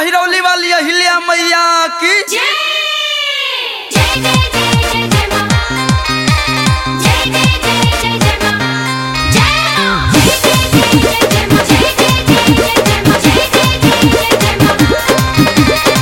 हिरौली वाली अहिल्या मैया की जय जय जय जय जय मां जय जय जय जय जय मां जय जय जय जय मां जय जय जय जय मां जय जय जय जय मां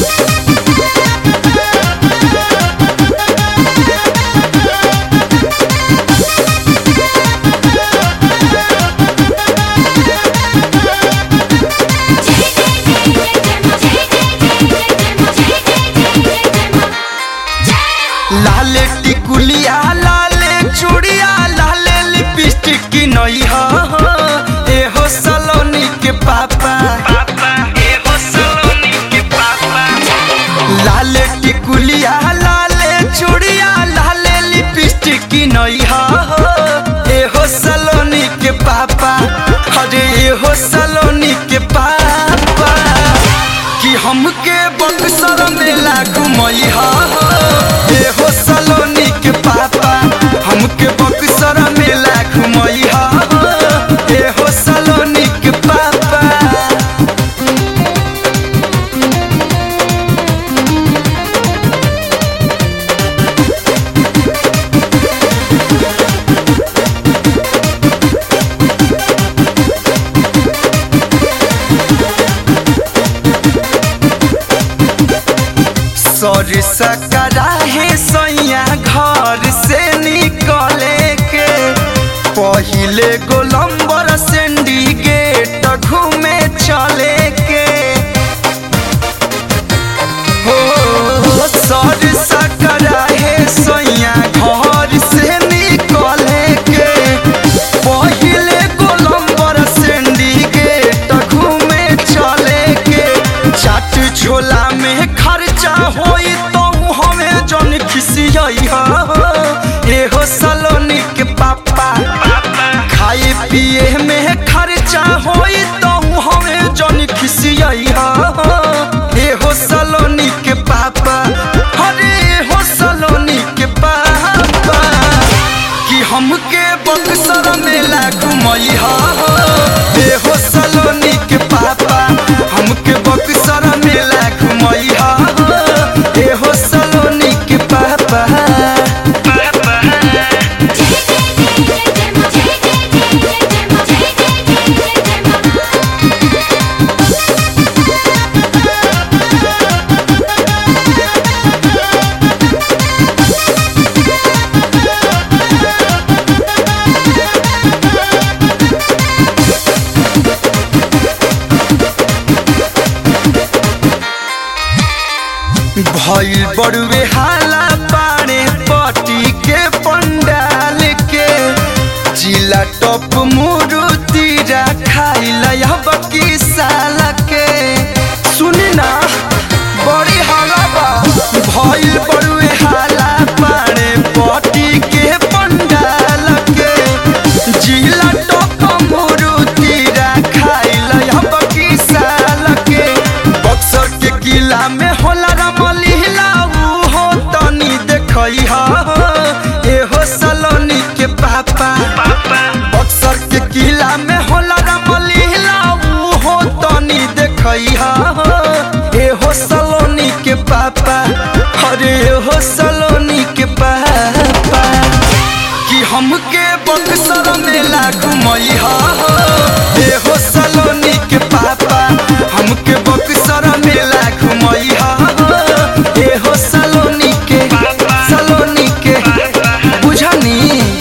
लाले टिकुलिया लाले चूड़िया लाले लिपस्टिक की नई हो ए हो सलोनी के पापा लाले टिकुलिया लाले चूड़िया लाले लिपस्टिक की नई हो ए हो सलोनी के पापा अरे ए हो सलोनी के पापा कि हमके बक्सर मेला घुमई हो ए हो सलोनी के पापा हमके बक्सर मेला घुमई हो ए हो सलोनी के पापा सर सकरा है सैया घर से निकले के पहिले गोलम्बर सिंडिकेट घूमे चले के हो सर सकरा है सैया घर से निकले के पहिले गोलम्बर सिंडिकेट घूमे चले के चाट छोला में खर्चा होई तो हमें जन खिसियई हो ए हो सलोनी के पापा खाए पिए में खर्चा होई तो हमें जन खिसियई हो ए हो सलोनी के पापा अरे हो सलोनी के पापा कि हमके बक्सर मेला घुमई हो ए हो सलोनी के पापा हमके बक्सर मेला घुमई हो ए हो सलोनी के पापा भइल बड़ुए हाला पारे पटी के पंडाल के जिला टप मुरुति खाइल अब की साल के सुनी ना बड़ी हाला बा भइल बड़ुए हाला पारे पटी के पंडाल के जिला टप मुरुति खाइल अब की साल के बक्सर के किला में होला रमली हिलाऊ हो तनी देखई हा ए हो सलोनी के पापा बक्सर के किला में होला रमली हिलाऊ हो तनी देखई हा ए हो सलोनी के पापा अरे हो सलोनी के पापा कि हमके बक्सर मेला घुमई हा ए हो सलोनी के पापा हमके बक्सर मेला घुमई हा ए हो सलोनी के सलोनी के बुझनी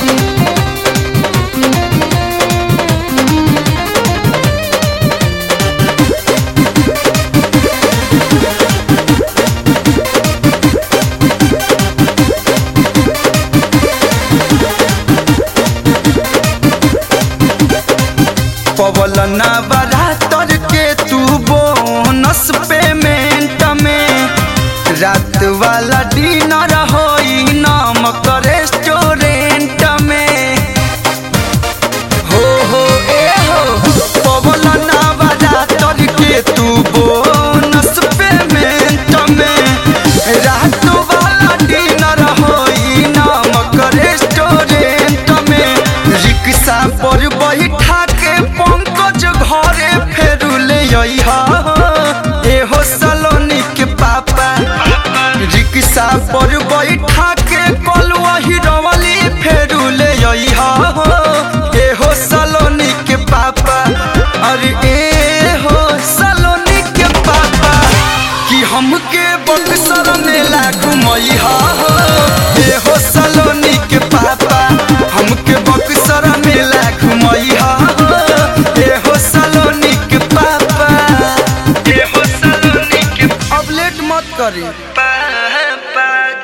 पवल ना बरातर के तू बोनस पेमेंट में रात वाला डिनर होई नामक रेस्टोरेंट में हो हो ए हो पवल ना बरातर के तू बोनस पेमेंट में रात वाला डिनर होई नामक रेस्टोरेंट में रिक्शा पर बैठा के पंकज घरे फेरू ले अइहा पर बैठा के कलुआ हिरवली फेरू ले अइहा हो ए हो सलोनी के पापा अरे ए हो सलोनी के पापा कि हमके बक्सर मेला घुमइहा हो ए हो सलोनी के पापा हमके बक्सर मेला घुमइहा हो ए हो सलोनी के पापा ए हो सलोनी के अब लेट मत करी